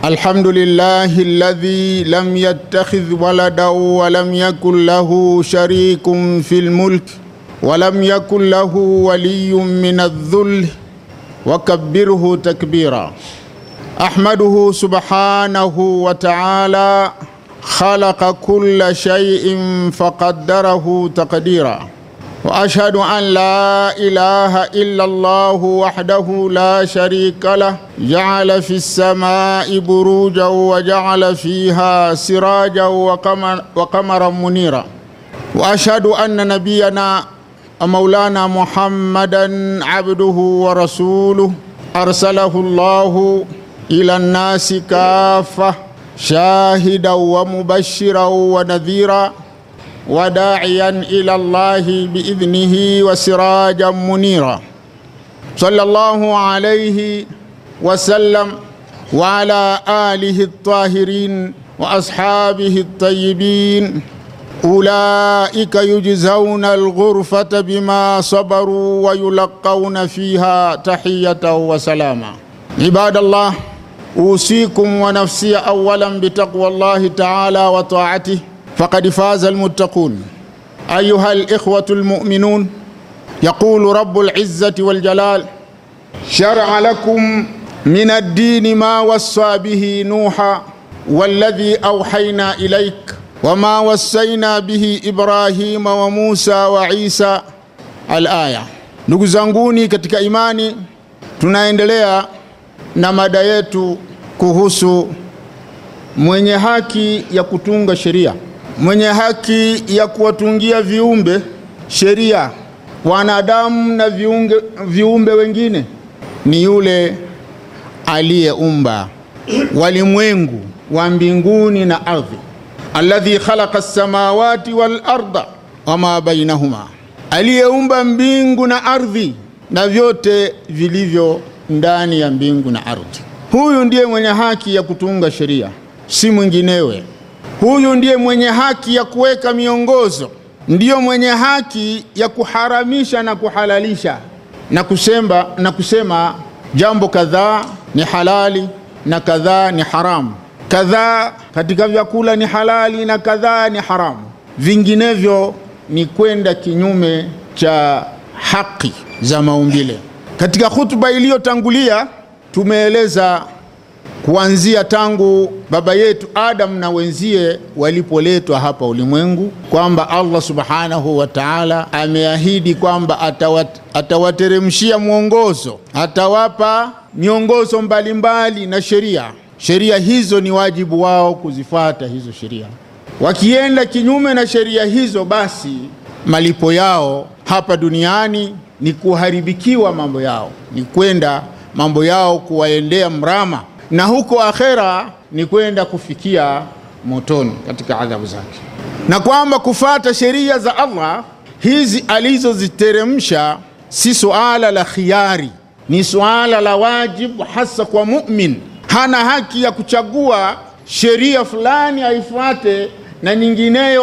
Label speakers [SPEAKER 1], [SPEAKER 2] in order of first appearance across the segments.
[SPEAKER 1] الحمد لله الذي لم يتخذ ولدا ولم يكن له شريك في الملك ولم يكن له ولي من الذل وكبره تكبيرا احمده سبحانه وتعالى خلق كل شيء فقدره تقديرا واشهد ان لا اله الا الله وحده لا شريك له جعل في السماء بروجا وجعل فيها سراجا وقمر وقمرا منيرا واشهد ان نبينا مولانا محمدا عبده ورسوله ارسله الله الى الناس كافه شاهدا ومبشرا ونذيرا وداعيا الى الله باذنه وسراجا منيرا صلى الله عليه وسلم وعلى اله الطاهرين واصحابه الطيبين اولئك يجزون الغرفه بما صبروا ويلقون فيها تحيه وسلاما عباد الله اوصيكم ونفسي اولا بتقوى الله تعالى وطاعته فقد فاز المتقون ايها الاخوه المؤمنون يقول رب العزه والجلال شرع لكم من الدين ما وصى به نوحا والذي اوحينا اليك وما وصينا به ibrahima wa musa wa isa alaya ndugu zanguni katika imani tunaendelea na mada yetu kuhusu mwenye haki ya kutunga sheria mwenye haki ya kuwatungia viumbe sheria wanadamu na viunge, viumbe wengine ni yule aliyeumba walimwengu wa mbinguni na ardhi alladhi khalaqa samawati wal arda wama bainahuma aliyeumba mbingu na ardhi na vyote vilivyo ndani ya mbingu na ardhi huyu ndiye mwenye haki ya kutunga sheria si mwinginewe huyu ndiye mwenye haki ya kuweka miongozo ndiyo mwenye haki ya kuharamisha na kuhalalisha na kusema, na kusema jambo kadhaa ni halali na kadhaa ni haramu kadhaa katika vyakula ni halali na kadhaa ni haramu vinginevyo ni kwenda kinyume cha haki za maumbile katika hutuba iliyotangulia tumeeleza kuanzia tangu baba yetu Adam na wenzie walipoletwa hapa ulimwengu kwamba Allah subhanahu wa ta'ala ameahidi kwamba atawat, atawateremshia mwongozo, atawapa miongozo mbalimbali na sheria. Sheria hizo ni wajibu wao kuzifata hizo sheria. Wakienda kinyume na sheria hizo, basi malipo yao hapa duniani ni kuharibikiwa mambo yao, ni kwenda mambo yao kuwaendea mrama na huko akhera ni kwenda kufikia motoni katika adhabu zake, na kwamba kufata sheria za Allah hizi alizoziteremsha si suala la khiari, ni suala la wajibu, hasa kwa mumin. Hana haki ya kuchagua sheria fulani aifuate na nyingineyo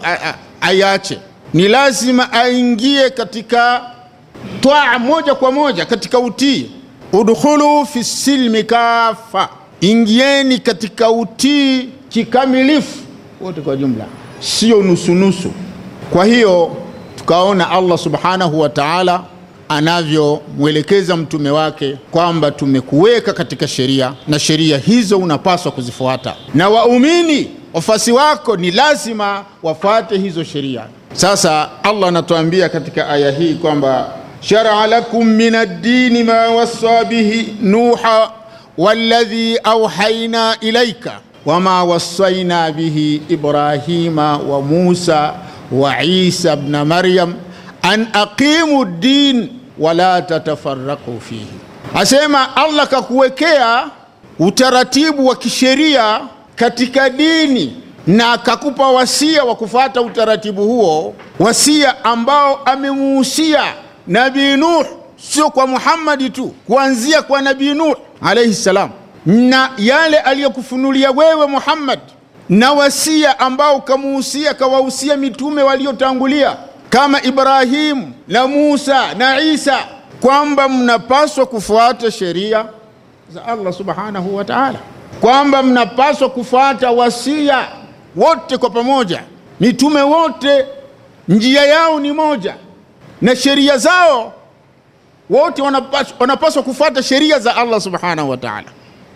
[SPEAKER 1] aiache. Ni lazima aingie katika twaa moja kwa moja, katika utii udkhulu fi silmi kafa, ingieni katika utii kikamilifu wote kwa jumla, sio nusunusu. Kwa hiyo tukaona Allah subhanahu wa ta'ala anavyomwelekeza mtume wake kwamba tumekuweka katika sheria na sheria hizo unapaswa kuzifuata, na waumini wafasi wako ni lazima wafuate hizo sheria. Sasa Allah anatuambia katika aya hii kwamba شرع لكم من الدين ما وصى به نوحا والذي أوحينا إليك وما وصينا به إبراهيم وموسى وعيسى ابن مريم أن أقيموا الدين ولا تتفرقوا فيه asema Allah kakuwekea utaratibu wa kisheria katika dini na akakupa wasia wa kufata utaratibu huo, wasia ambao amemuhusia Nabii Nuh, sio kwa Muhammadi tu, kuanzia kwa Nabii Nuh alayhi salam, na yale aliyokufunulia wewe Muhammad, na wasia ambao kamuhusia kawahusia mitume waliotangulia kama Ibrahimu na Musa na Isa, kwamba mnapaswa kufuata sheria za Allah subhanahu wa ta'ala. kwamba mnapaswa kufuata wasia wote kwa pamoja. Mitume wote njia yao ni moja na sheria zao wote wanapaswa, wanapaswa kufuata sheria za Allah subhanahu wa ta'ala,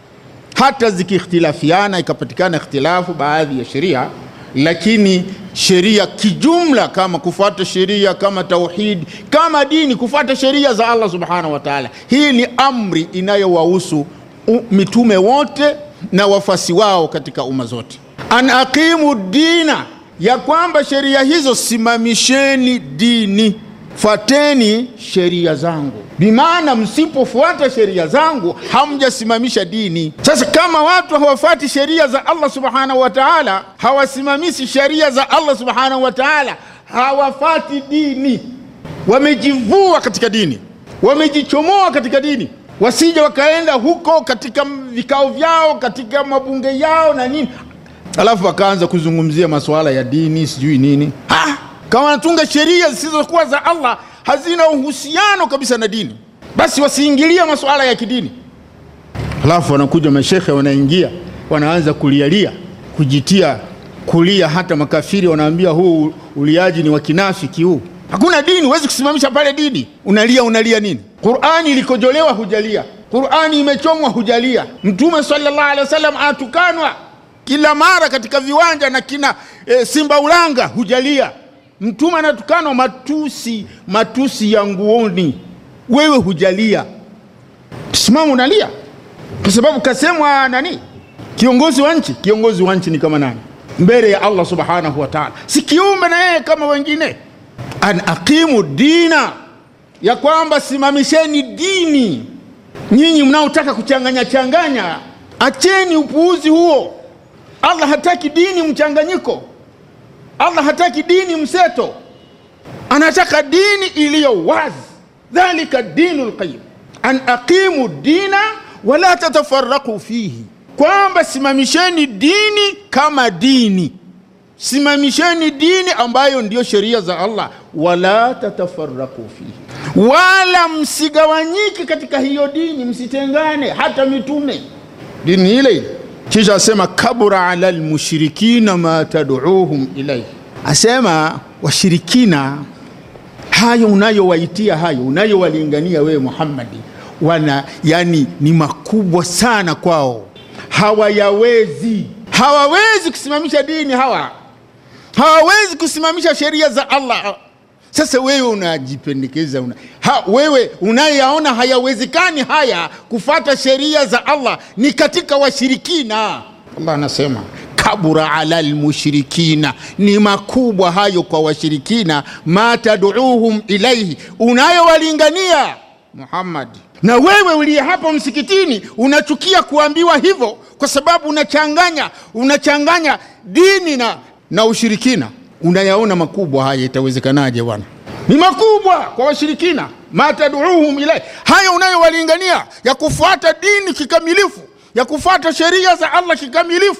[SPEAKER 1] hata zikiikhtilafiana, ikapatikana ikhtilafu baadhi ya sheria, lakini sheria kijumla, kama kufuata sheria kama tauhid, kama dini, kufuata sheria za Allah subhanahu wa ta'ala. Hii ni amri inayowahusu mitume wote na wafasi wao katika umma zote, an aqimu dina, ya kwamba sheria hizo simamisheni dini Fuateni sheria zangu, bimaana msipofuata sheria zangu hamjasimamisha dini. Sasa kama watu hawafuati sheria za Allah subhanahu wa ta'ala, hawasimamishi sheria za Allah subhanahu wa ta'ala, hawafati dini, wamejivua katika dini, wamejichomoa katika dini, wasije wakaenda huko katika vikao vyao, katika mabunge yao na nini, alafu wakaanza kuzungumzia masuala ya dini sijui nini ha! kama wanatunga sheria zisizokuwa za Allah hazina uhusiano kabisa na dini, basi wasiingilia masuala ya kidini. Halafu wanakuja mashekhe, wanaingia wanaanza kulialia, kujitia kulia. Hata makafiri wanaambia huu uliaji ni wa kinafiki, huu hakuna dini, huwezi kusimamisha pale dini. Unalia, unalia nini? Qurani ilikojolewa hujalia, Qurani imechomwa hujalia, Mtume sallallahu alaihi wasallam anatukanwa kila mara katika viwanja na kina e, Simba Ulanga hujalia Mtume anatukanwa matusi matusi ya nguoni, wewe hujalia, simama unalia kwa sababu kasemwa nani? Kiongozi wa nchi. Kiongozi wa nchi ni kama nani mbele ya Allah subhanahu wa ta'ala? Si kiumbe na yeye kama wengine. An aqimu dina, ya kwamba simamisheni dini. Nyinyi mnaotaka kuchanganya changanya, acheni upuuzi huo. Allah hataki dini mchanganyiko. Allah hataki dini mseto, anataka dini iliyo wazi. Dhalika dinu lqayim, an aqimu dina wala tatafaraqu fihi, kwamba simamisheni dini kama dini, simamisheni dini ambayo ndiyo sheria za Allah. Wala tatafaraqu fihi, wala msigawanyike katika hiyo dini, msitengane, hata mitume dini ile ile kisha asema kabura ala lmushrikina ma tad'uuhum ilaihi, asema washirikina hayo unayowaitia hayo unayowalingania wewe Muhammadi, wana yani ni makubwa sana kwao, hawayawezi hawawezi kusimamisha dini, hawa hawawezi kusimamisha sheria za Allah. Sasa wewe unajipendekeza una, ha, wewe unayeyaona hayawezekani haya kufata sheria za Allah ni katika washirikina. Allah anasema kabura ala lmushrikina, ni makubwa hayo kwa washirikina. Ma taduuhum ilaihi, unayowalingania Muhammad. Na wewe uliye hapo msikitini unachukia kuambiwa hivyo, kwa sababu unachanganya unachanganya dini na, na ushirikina unayaona makubwa haya, itawezekanaje bwana? Ni makubwa kwa washirikina. ma taduuhum ilai, haya unayowalingania ya kufuata dini kikamilifu, ya kufuata sheria za Allah kikamilifu,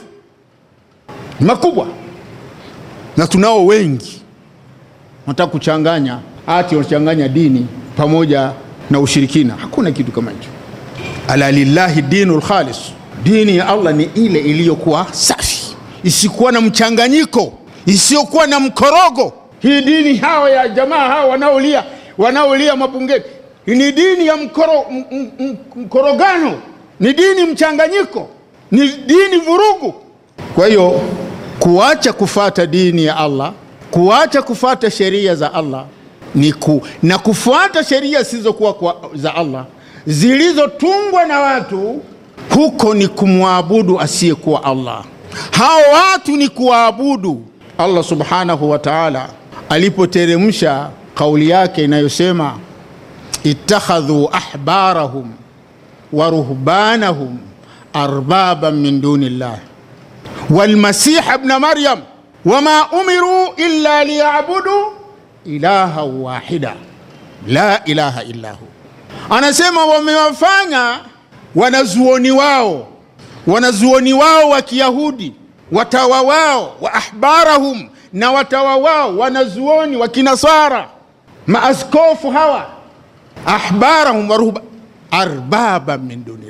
[SPEAKER 1] ni makubwa. Na tunao wengi wanataka kuchanganya, ati wanachanganya dini pamoja na ushirikina. Hakuna kitu kama hicho. ala lillahi dinu lkhalis, dini ya Allah ni ile iliyokuwa safi, isikuwa na mchanganyiko isiyokuwa na mkorogo. Hii dini hawa ya jamaa hawa wanaolia wanaolia mabungeni ni dini ya mkoro, m, m, m, mkorogano, ni dini mchanganyiko, ni dini vurugu. Kwa hiyo kuacha kufata dini ya Allah, kuacha kufata sheria za Allah ni ku, na kufuata sheria zisizokuwa za Allah zilizotungwa na watu, huko ni kumwabudu asiyekuwa Allah. Hao watu ni kuwaabudu Allah subhanahu wa ta'ala alipoteremsha kauli yake inayosema ittakhadhu ahbarahum wa ruhbanahum arbaban min duni llah walmasiha ibna maryam wama umiru illa liyabudu ilaha wahida la ilaha illa hu. Anasema wamewafanya wanazuoni wao wanazuoni wao wa Kiyahudi watawa wao wa ahbarahum na watawa wao wanazuoni wa Kinasara, maaskofu hawa ahbarahum wa ruhba arbaba min dunillah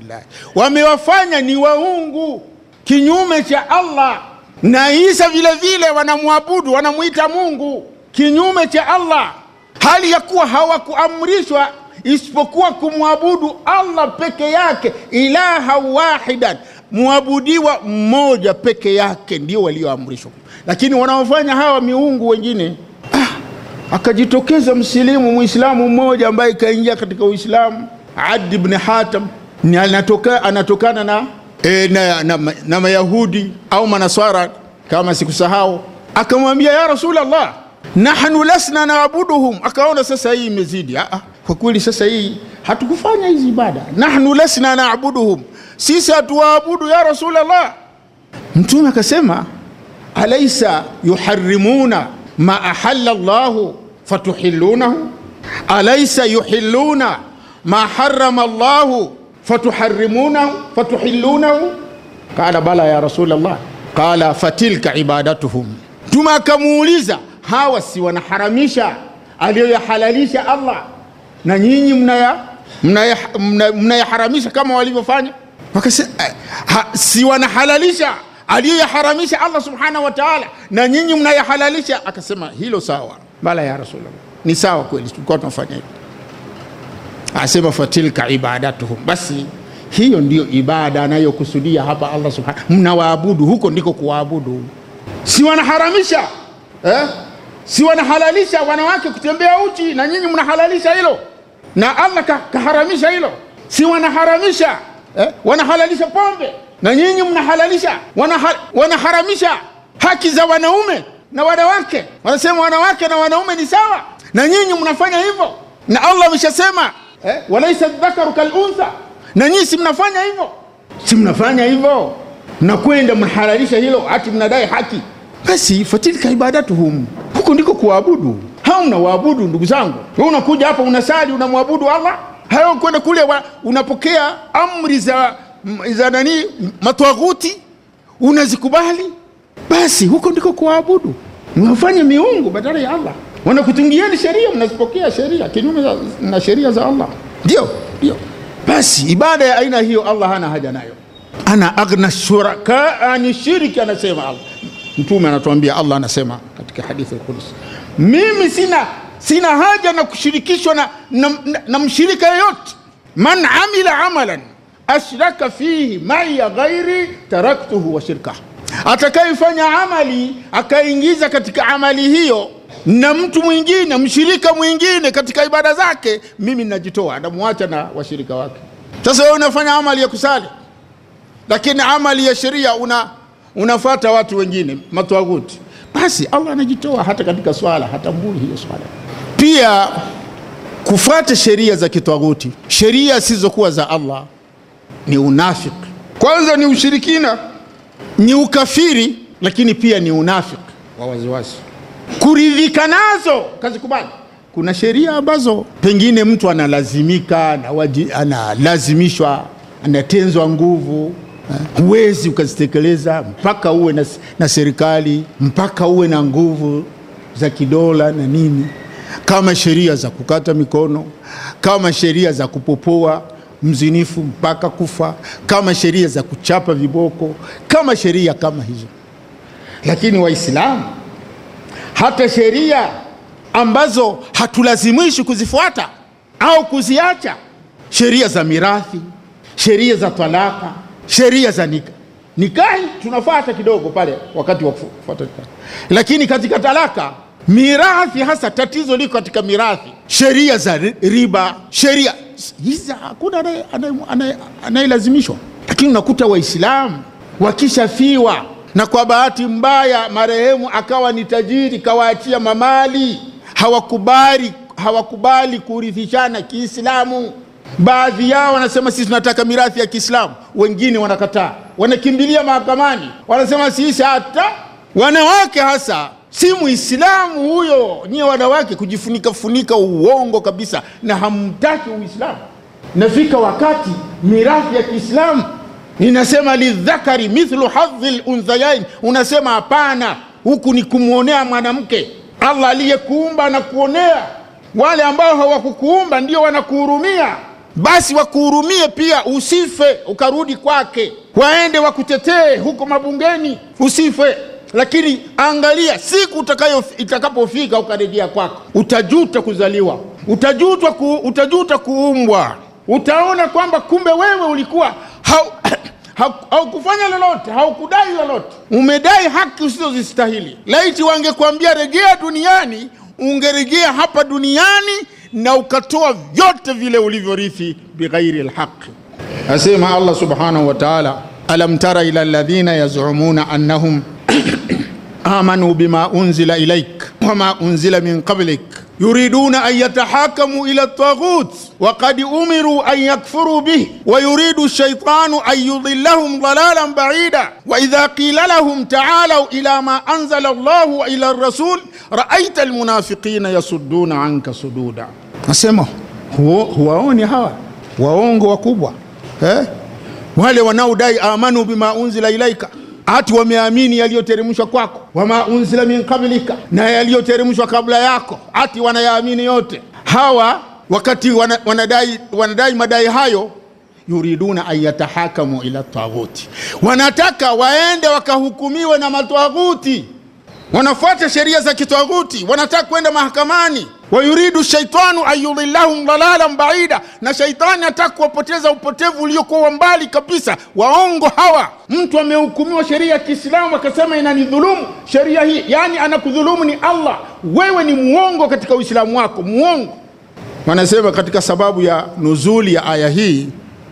[SPEAKER 1] llahi, wamewafanya ni waungu kinyume cha Allah. Na Isa vile vile wanamwabudu, wanamwita Mungu kinyume cha Allah, hali ya kuwa hawakuamrishwa isipokuwa kumwabudu Allah peke yake, ilaha wahidan, mwabudiwa mmoja peke yake, ndio walioamrishwa. Lakini wanaofanya hawa miungu wengine ah, akajitokeza msilimu mwislamu mmoja ambaye kaingia katika Uislamu, Adi ibn Hatam ni anatoka, anatokana na, e, na, na, na Mayahudi au Manaswara kama sikusahau, akamwambia ya Rasulallah, nahnu lasna naabuduhum. Akaona sasa hii imezidi. Ah, kwa kweli sasa hii hatukufanya hizi ibada. Nahnu lasna naabuduhum, sisi hatuwaabudu ya Rasulallah. Mtume akasema alaisa yuharimuna ma ahalla llahu fatuhilunahu, alaisa yuhilluna ma harama llahu fatuharimunahu fatuhilunahu. Qala bala ya Rasulallah. Qala fatilka ibadatuhum. Mtume akamuuliza hawa si wanaharamisha aliyoyahalalisha Allah na nyinyi mnayaharamisha mna mna, mna kama walivyofanya? Wakasema ha, si wanahalalisha aliyoyaharamisha Allah subhanahu wa ta'ala na nyinyi mnayahalalisha. Akasema hilo sawa, bala ya Rasulullah, ni sawa kweli, tulikuwa tunafanya hivyo. Asema fatilka ibadatuhum, basi hiyo ndiyo ibada anayokusudia hapa Allah subhanahu, mnawaabudu huko ndiko kuwaabudu. Si wanaharamisha eh? si wanahalalisha wanawake kutembea uchi na nyinyi mnahalalisha hilo, na Allah kaharamisha hilo. Si wanaharamisha eh? wanahalalisha pombe na nyinyi mnahalalisha. Wanaha, wanaharamisha haki za wanaume na wanawake, wanasema wanawake na wanaume ni sawa, na nyinyi mnafanya hivyo, na Allah ameshasema eh? walaisa dhakaru kaluntha, na nyinyi si mnafanya hivyo, si mnafanya hivyo, mnakwenda mnahalalisha hilo, hati mnadai haki. Basi fatilka ibadatuhum, huko ndiko kuabudu. Hauna waabudu ndugu zangu, wewe unakuja hapa unasali unamwabudu Allah, hayo kwenda kule wa, unapokea amri za za nani matwaghuti unazikubali, basi huko ndiko kuabudu. Mwafanye miungu badala ya Allah, wanakutungieni sheria, mnazipokea sheria kinyume na sheria za Allah. Ndio, ndio. Basi ibada ya aina hiyo Allah hana haja nayo. Ana aghna shuraka ani shiriki, anasema Allah. Mtume anatuambia, Allah anasema katika hadithi al-Qudsi, mimi sina sina haja na kushirikishwa na, na, na, na mshirika yoyote. man amila amalan ashraka fihi maiya ghairi taraktuhu wa shirkah, atakayefanya amali akaingiza katika amali hiyo na mtu mwingine mshirika mwingine katika ibada zake, mimi najitoa, namwacha na washirika wake. Sasa wewe unafanya amali ya kusali, lakini amali ya sheria una unafata watu wengine matwaguti, basi Allah anajitoa hata katika swala, hatambui hiyo swala. Pia kufuata sheria za kitwaguti, sheria zisizokuwa za Allah ni unafiki. Kwanza ni ushirikina, ni ukafiri, lakini pia ni unafiki wa waziwazi. Kuridhika nazo kazikubali. Kuna sheria ambazo pengine mtu analazimika, analazimishwa, anatenzwa nguvu, huwezi ukazitekeleza mpaka uwe na, na serikali, mpaka uwe na nguvu za kidola na nini, kama sheria za kukata mikono, kama sheria za kupopoa mzinifu mpaka kufa, kama sheria za kuchapa viboko, kama sheria kama hizo. Lakini Waislamu, hata sheria ambazo hatulazimishi kuzifuata au kuziacha, sheria za mirathi, sheria za talaka, sheria za nika nikahi tunafuata kidogo pale wakati wa kufuata nikahi, lakini katika talaka mirathi hasa tatizo liko katika mirathi, sheria za riba, sheria hizi hakuna anayelazimishwa. Lakini unakuta Waislamu wakishafiwa na kwa bahati mbaya marehemu akawa ni tajiri, kawaachia mamali, hawakubali hawakubali kurithishana Kiislamu. Baadhi yao wanasema sisi tunataka mirathi ya Kiislamu, wengine wanakataa, wanakimbilia mahakamani, wanasema sisi hata wanawake hasa si Muislamu huyo. Nyie wanawake kujifunika funika uongo kabisa, na hamtaki Uislamu. Nafika wakati mirathi ya Kiislamu inasema lidhakari mithlu hadhi lunthayain, unasema hapana, huku ni kumwonea mwanamke. Allah aliyekuumba anakuonea, wale ambao hawakukuumba ndio wanakuhurumia. basi wakuhurumie pia, usife ukarudi kwake, waende wakutetee huko mabungeni, usife. Lakini angalia siku utakayo itakapofika ukarejea kwako, utajuta kuzaliwa, utajuta, ku, utajuta kuumbwa, utaona kwamba kumbe wewe ulikuwa hau, haukufanya lolote, haukudai lolote, umedai haki usizozistahili. Laiti wangekuambia rejea duniani, ungerejea hapa duniani na ukatoa vyote vile ulivyorithi bighairi lhaqi. Asema Allah subhanahu wa ta'ala, alam tara ila alladhina yazumuna annahum amanu bima unzila ilaik wama unzila min qablik yuriduna an yatahakamu ila taghut waqad umiru an yakfuru bih wayuridu shaitanu an yudillahum dalalan baida waidha qila lahum taalau ila ma anzala llahu wa ila rasul raaita almunafiqina yasudduna anka sududa. Nasema huwaoni hawa waongo wakubwa eh? wale wanaodai amanu bima unzila ilaika hati wameamini yaliyoteremshwa kwako, wama unzila min qablika, na yaliyoteremshwa kabla yako, hati wanayaamini yote. Hawa wakati wana, wanadai, wanadai madai hayo, yuriduna an yatahakamu ila taghuti, wanataka waende wakahukumiwe na mataghuti, wanafuata sheria za kitaghuti, wanataka kwenda mahakamani wayuridu shaitanu an yudhillahum dalalan baida, na shaitani ataka kuwapoteza upotevu uliokuwa mbali kabisa. Waongo hawa. Mtu amehukumiwa sheria ya Kiislamu akasema inanidhulumu sheria hii, yani anakudhulumu ni Allah. Wewe ni muongo katika Uislamu wako, muongo. Wanasema katika sababu ya nuzuli ya aya hii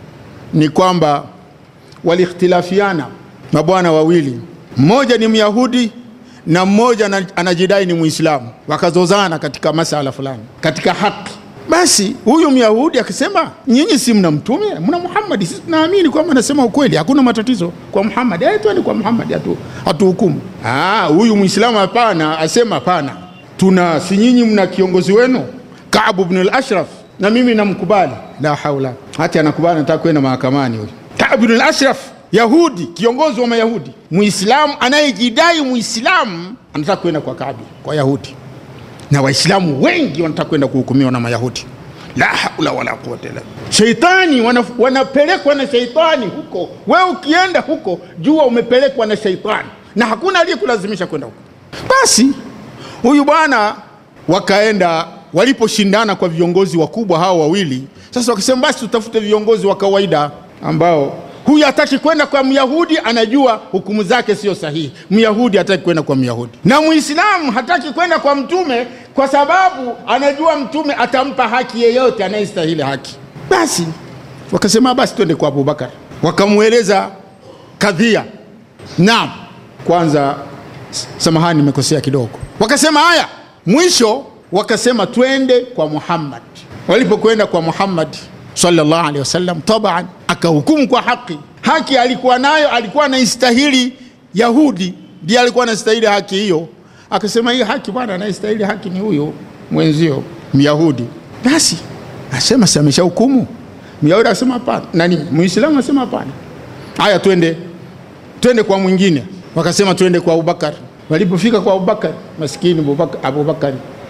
[SPEAKER 1] ni kwamba walikhtilafiana mabwana wawili, mmoja ni Myahudi na mmoja anajidai ni Muislamu, wakazozana katika masala fulani katika haki. Basi huyu Myahudi akisema, nyinyi si mna mtume, mna Muhammadi, sisi tunaamini kwamba anasema ukweli, hakuna matatizo kwa Muhammad, aitwani kwa Muhammad, hatu hatuhukumu. Huyu Muislamu hapana, asema hapana, tuna si nyinyi mna kiongozi wenu Kaabu bn al-Ashraf na mimi namkubali. La haula, hata anakubali, nataka kwenda mahakamani. Huyu Kaabu bn al-Ashraf Yahudi, kiongozi wa Mayahudi, Muislamu anayejidai Muislamu anataka kwenda kwa Kaabi, kwa Yahudi, na Waislamu wengi wanataka kwenda kuhukumiwa na Mayahudi. La haula wala quwwata illa billah. Sheitani wana, wanapelekwa na sheitani huko. Wewe ukienda huko, jua umepelekwa na sheitani, na hakuna aliyekulazimisha kwenda huko. Basi huyu bwana wakaenda, waliposhindana kwa viongozi wakubwa hao wawili, sasa wakasema basi tutafute viongozi wa kawaida ambao huyu hataki kwenda kwa Myahudi, anajua hukumu zake sio sahihi. Myahudi hataki kwenda kwa Myahudi, na Muislamu hataki kwenda kwa Mtume kwa sababu anajua Mtume atampa haki yeyote anayestahili haki. Basi wakasema basi twende kwa Abubakar, wakamweleza kadhia. Naam, kwanza samahani, nimekosea kidogo. Wakasema haya, mwisho wakasema twende kwa Muhammad. Walipokwenda kwa Muhammad sallallahu alaihi wasallam, taban akahukumu kwa haki. Haki alikuwa nayo, alikuwa anaistahili Yahudi, ndiye alikuwa anastahili haki hiyo. Akasema hii haki bwana, anayestahili haki ni huyo mwenzio Myahudi. Basi asema si amesha hukumu. Myahudi akasema hapana, nani Muislamu asema hapana. Haya, twende twende kwa mwingine. Wakasema twende kwa Abubakar. Walipofika kwa Abubakar, maskini Abubakar, Abubakar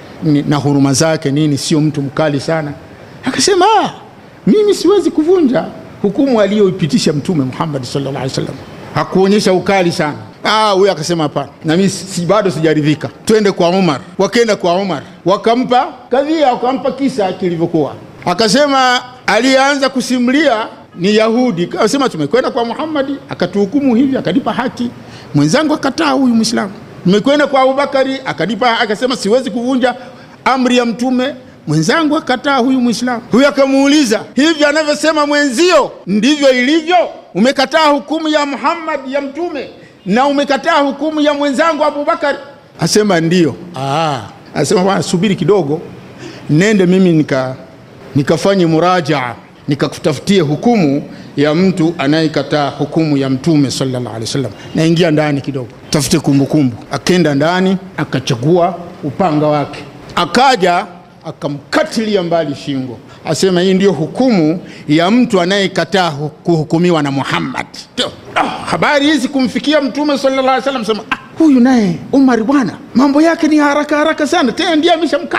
[SPEAKER 1] na huruma zake nini, sio mtu mkali sana, akasema ah, mimi siwezi kuvunja hukumu aliyoipitisha Mtume Muhammad sallallahu alaihi wasallam. Hakuonyesha ukali sana. Ah, huyo akasema hapana, na mimi si, bado sijaridhika, twende kwa Umar. Wakaenda kwa Umar, wakampa kadhia, wakampa kisa kilivyokuwa. Akasema aliyeanza kusimulia ni Yahudi, akasema tumekwenda kwa Muhammad akatuhukumu hivi, akanipa haki. Mwenzangu akataa, huyu Muislamu. Tumekwenda kwa Abubakari akanipa, akasema siwezi kuvunja amri ya Mtume mwenzangu akataa, huyu Mwislamu. Huyu akamuuliza hivi, anavyosema mwenzio ndivyo ilivyo? Umekataa hukumu ya Muhammad ya Mtume na umekataa hukumu ya mwenzangu Abubakar? Asema ndio. Ah, asema bwana, subiri kidogo, nende mimi nika nikafanye murajaa, nikakutafutie hukumu ya mtu anayekataa hukumu ya Mtume sallallahu alaihi wasallam. Naingia ndani kidogo, tafute kumbukumbu. Akenda ndani, akachagua upanga wake, akaja akamkatilia mbali shingo, asema hii ndiyo hukumu ya mtu anayekataa kuhukumiwa na Muhammad. Ah, habari hizi kumfikia Mtume sallallahu alaihi wasallam, sema ah, huyu naye Umar bwana, mambo yake ni haraka haraka sana, tena ndiye ameshamkata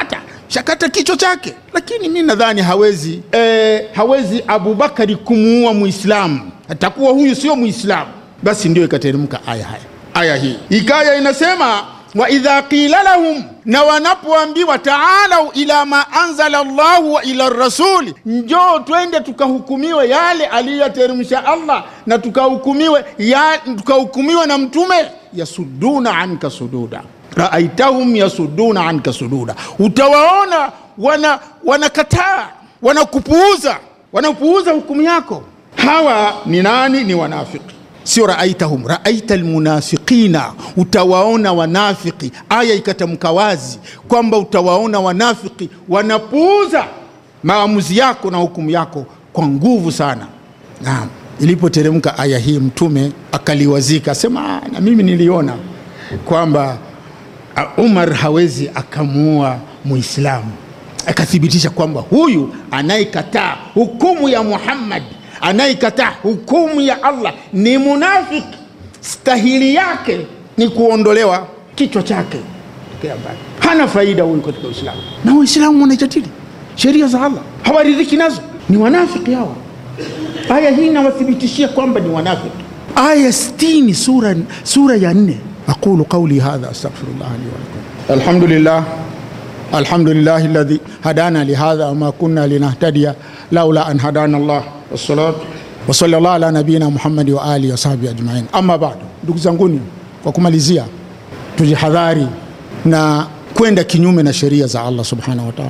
[SPEAKER 1] shakata kichwa chake lakini mi nadhani hawezi e, hawezi abubakari kumuua muislamu atakuwa huyu sio muislamu basi ndio ikateremka aya haya aya hii ikaya inasema waidha qila lahum na wanapoambiwa taalau ila ma anzala llahu wa ila rasuli njoo twende tukahukumiwe yale aliyoteremsha allah na tukahukumiwe ya, tukahukumiwe na mtume yasuduna anka sududa raaitahum yasuduna anka sududa utawaona wana wanakataa wanakupuuza wanapuuza hukumu yako hawa ni nani ni wanafiki sio raaitahum raaita almunafiqina utawaona wanafiki aya ikatamka wazi kwamba utawaona wanafiki wanapuuza maamuzi yako na hukumu yako kwa nguvu sana naam ilipoteremka aya hii mtume akaliwazika asema na mimi niliona kwamba umar hawezi akamuua muislamu akathibitisha kwamba huyu anayekataa hukumu ya muhammadi anayekataa hukumu ya allah ni munafiki stahili yake ni kuondolewa kichwa chake hana faida huyu katika uislamu na waislamu wanaijadili sheria za allah hawaridhiki nazo ni wanafiki hawa aya hii inawathibitishia kwamba ni wanafiki aya 60 sura, sura ya nne aqulu qauli hadha astaghfirullah li walakum alhamdulillah الحمد لله الذي هدانا لهذا وما كنا لنهتدي لولا أن هدانا الله والصلاة وصلى الله على نبينا Muhammad wa alihi wasahbihi ajmain. Amma bado, ndugu zanguni, kwa kumalizia, tujihadhari na kwenda kinyume na sheria za Allah subhanahu wa ta'ala.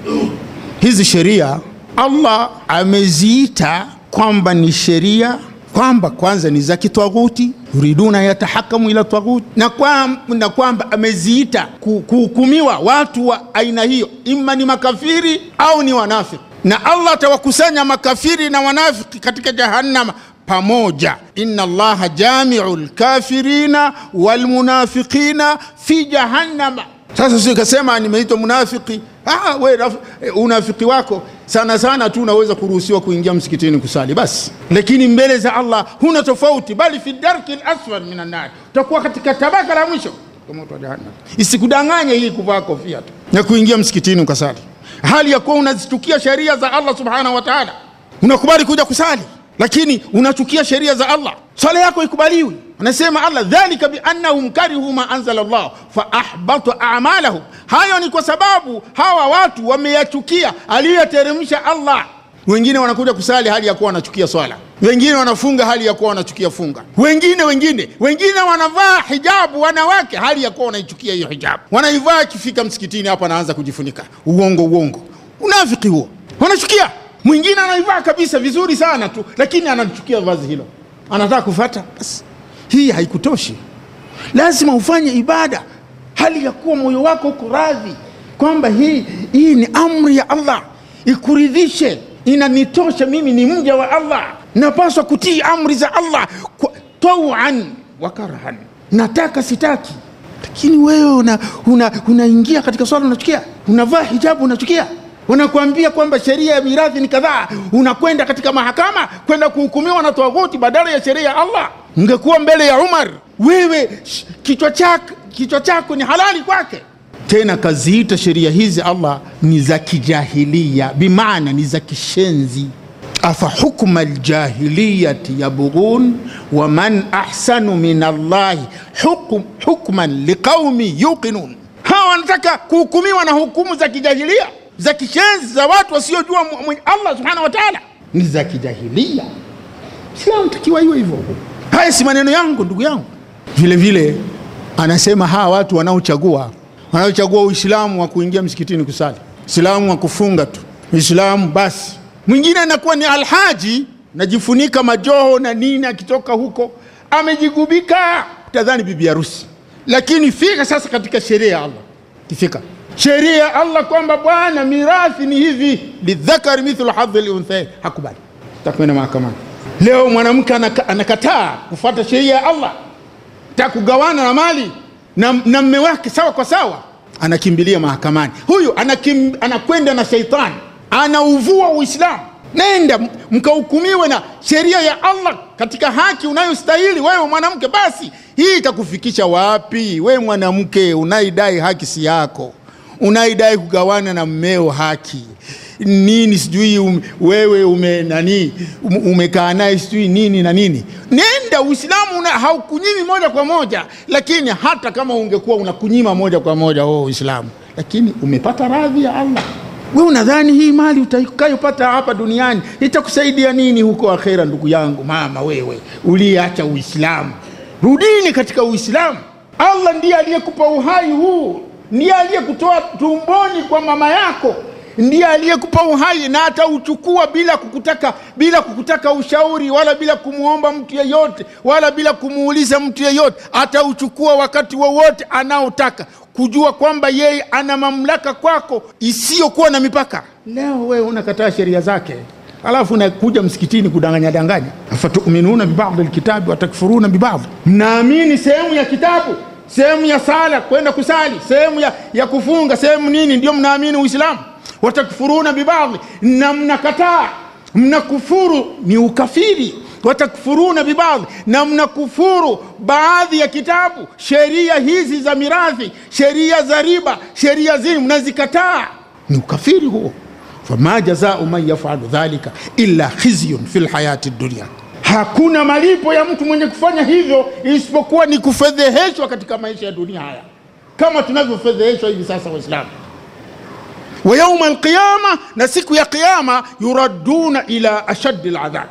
[SPEAKER 1] Hizi sheria Allah ameziita kwamba ni sheria kwamba kwanza ni za kitwaghuti yuriduna yatahakamu ila twaghut na, kwa, na kwamba ameziita kuhukumiwa watu wa aina hiyo ima ni makafiri au ni wanafiki na allah atawakusanya makafiri na wanafiki katika jahannama pamoja inna allaha jamiu lkafirina walmunafiqina fi jahannama sasa sio ikasema nimeitwa munafiki ah, we unafiki wako sana sana tu unaweza kuruhusiwa kuingia msikitini kusali basi lakini mbele za allah huna tofauti bali fi darki lasfal min annar utakuwa katika tabaka la mwisho moto wa jahannam isikudanganye hii kuvaa kofia tu na kuingia msikitini ukasali hali ya kuwa unazichukia sheria za allah subhanahu wa taala unakubali kuja kusali lakini unachukia sheria za allah swala yako ikubaliwi anasema allah dhalika biannahum karihu ma anzala llah faahbata amalahum hayo ni kwa sababu hawa watu wameyachukia aliyoteremsha allah wengine wanakuja kusali hali ya kuwa wanachukia swala wengine wanafunga hali ya kuwa wanachukia funga wengine wengine wengine wanavaa hijabu wanawake hali ya kuwa wanaichukia hiyo hijabu wanaivaa ikifika msikitini hapa anaanza kujifunika uongo uongo unafiki huo wanachukia mwingine anaivaa kabisa vizuri sana tu lakini anachukia vazi hilo anataka kufata basi hii haikutoshi lazima ufanye ibada hali ya kuwa moyo wako uko radhi kwamba hii, hii ni amri ya allah ikuridhishe inanitosha mimi ni mja wa allah napaswa kutii amri za allah tauan wa karhan nataka sitaki lakini wewe unaingia una, una katika swala unachukia unavaa hijabu unachukia wanakuambia kwamba sheria ya mirathi ni kadhaa unakwenda katika mahakama kwenda kuhukumiwa na tawaghuti badala ya sheria ya allah ungekuwa mbele ya umar wewe kichwa chako kichwa chako ni halali kwake tena kaziita sheria hizi allah ni za kijahilia bimaana ni za kishenzi afa hukma ljahiliyati yabghun waman ahsanu min allahi hukm, hukman liqaumi yuqinun hawa wanataka kuhukumiwa na hukumu za kijahilia za kishenzi za watu wasiojua allah subhanahu wa taala ni za kijahilia islamu takiwa iwe hivyo haya si maneno yangu ndugu yangu vile vile anasema hawa watu wanaochagua wanaochagua uislamu wa kuingia msikitini kusali uislamu wa kufunga tu uislamu basi mwingine anakuwa ni alhaji najifunika majoho na nini akitoka huko amejigubika tadhani bibi harusi lakini fika sasa katika sheria ya allah kifika sheria ya allah kwamba bwana mirathi ni hivi lidhakari mithlu hadhi lunthain hakubali takwenda mahakamani leo mwanamke anaka, anakataa kufuata sheria ya allah ta kugawana na mali na, na mme wake sawa kwa sawa anakimbilia mahakamani huyu anakim, anakwenda na sheitani anauvua uislamu nenda mkahukumiwe na sheria ya allah katika haki unayostahili wewe mwanamke basi hii itakufikisha wapi wewe mwanamke unaidai haki si yako unaidai kugawana na mmeo haki nini sijui um, wewe ume nani um, umekaa naye sijui nini na nini nenda uislamu una- haukunyimi moja kwa moja lakini hata kama ungekuwa unakunyima moja kwa moja oh, uislamu lakini umepata radhi ya allah we unadhani hii mali utakayopata hapa duniani itakusaidia nini huko akhera ndugu yangu mama wewe uliyeacha uislamu rudini katika uislamu allah ndiye aliyekupa uhai huu ndiye aliyekutoa tumboni kwa mama yako ndiye aliyekupa uhai na atauchukua bila kukutaka bila kukutaka ushauri wala bila kumwomba mtu yeyote wala bila kumuuliza mtu yeyote atauchukua wakati wowote anaotaka kujua kwamba yeye ana mamlaka kwako isiyokuwa na mipaka leo wewe unakataa sheria zake alafu unakuja msikitini kudanganya danganya afatuminuna bibadhi lkitabi watakfuruna bibadhi mnaamini sehemu ya kitabu sehemu ya sala kwenda kusali sehemu ya, ya kufunga sehemu nini ndio mnaamini uislamu watakfuruna bibadhi na mnakataa mnakufuru ni ukafiri watakfuruna bibadhi na mnakufuru baadhi ya kitabu sheria hizi za mirathi sheria za riba sheria zini mnazikataa ni ukafiri huo fama jazau man yafalu dhalika illa khizyun fi lhayati dunia hakuna malipo ya mtu mwenye kufanya hivyo isipokuwa ni kufedheheshwa katika maisha ya dunia haya kama tunavyofedheheshwa hivi sasa waislamu wa yauma alqiyama na siku ya qiyama yuraduna ila ashaddi ladhab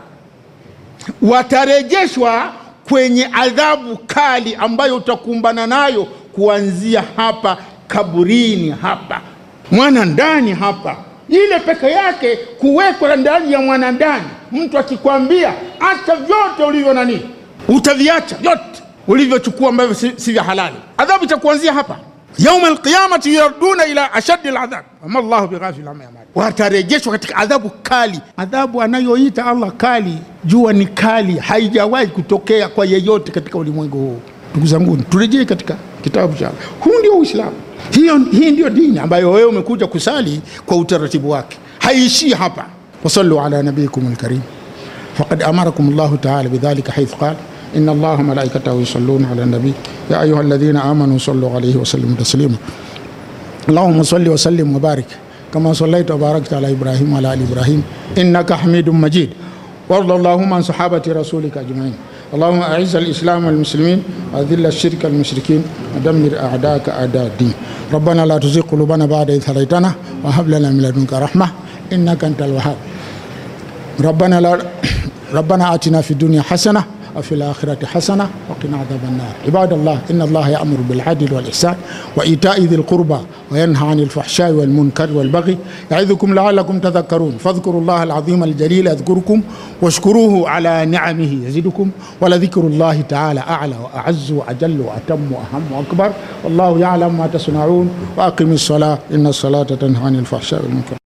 [SPEAKER 1] watarejeshwa kwenye adhabu kali ambayo utakumbana nayo kuanzia hapa kaburini hapa mwana ndani hapa ile peke yake kuwekwa ndani ya mwanandani mtu akikwambia acha vyote ulivyo nani utaviacha vyote ulivyochukua ambavyo si, si vya halali adhabu itakuanzia hapa yauma alqiyamati yuraduna ila ashaddi ladhab wama llahu bighafil amma yamal watarejeshwa katika adhabu kali adhabu anayoita allah kali jua ni kali haijawahi kutokea kwa yeyote katika ulimwengu huu ndugu zangu turejee katika kitabu cha allah huu ndio uislamu hiyo hii ndio dini ambayo wewe umekuja kusali kwa utaratibu wake haiishii hapa wasallu ala nabiyikum lkarim فقد أمركم الله تعالى بذلك حيث قال إن الله ملائكته يصلون على النبي يا أيها الذين آمنوا صلوا عليه وسلموا تسليما اللهم صل وسلم وبارك كما صليت وباركت على إبراهيم وعلى آل إبراهيم إنك حميد مجيد وارض اللهم عن صحابة رسولك أجمعين اللهم أعز الإسلام والمسلمين وأذل الشرك المشركين ودمر أعداءك أعداء الدين ربنا لا تزغ قلوبنا بعد إذ هديتنا وهب لنا من لدنك رحمة إنك أنت الوهاب ربنا لا ربنا آتنا في الدنيا حسنة وفي الآخرة حسنة وقنا عذاب النار عباد الله إن الله يأمر بالعدل والإحسان وإيتاء ذي القربى وينهى عن الفحشاء والمنكر والبغي يعظكم لعلكم تذكرون فاذكروا الله العظيم الجليل يذكركم واشكروه على نعمه يزدكم ولذكر الله تعالى أعلى وأعز وأجل وأتم وأهم وأكبر والله يعلم ما تصنعون وأقم الصلاة إن الصلاة تنهى عن الفحشاء والمنكر